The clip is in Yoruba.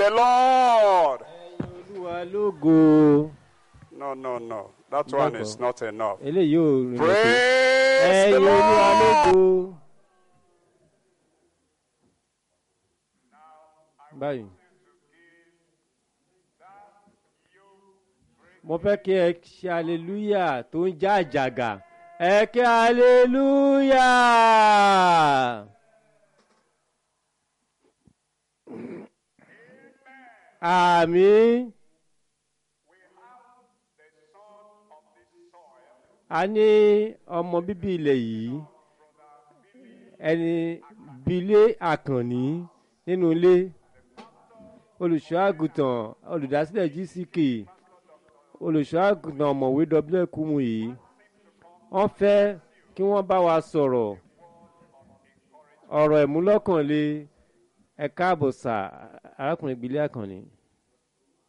the Lord. olúwa lógo No, no, no. That one is not enough. eléyìí ò rìn lókè Praise the ẹ̀yin olúwa lógo. Lord. báyìí mo fẹ́ kí ẹ ṣe aleluya tó ń já àjàgà ẹ kí aleluya. àmín. a ní ọmọ bíbí ilẹ̀ yìí ẹni bílé àkànní nínú ilé olùṣọ́ àgùntàn olùdásílẹ̀ gck olùṣọ́ àgùntàn ọ̀mọ̀wé w kùmù yìí wọ́n fẹ́ kí wọ́n bá wa sọ̀rọ̀ ọ̀rọ̀ ìmúlọ́kànlé ẹ̀ka àbọ̀sà arákùnrin ìgbìlẹ̀ àkànní.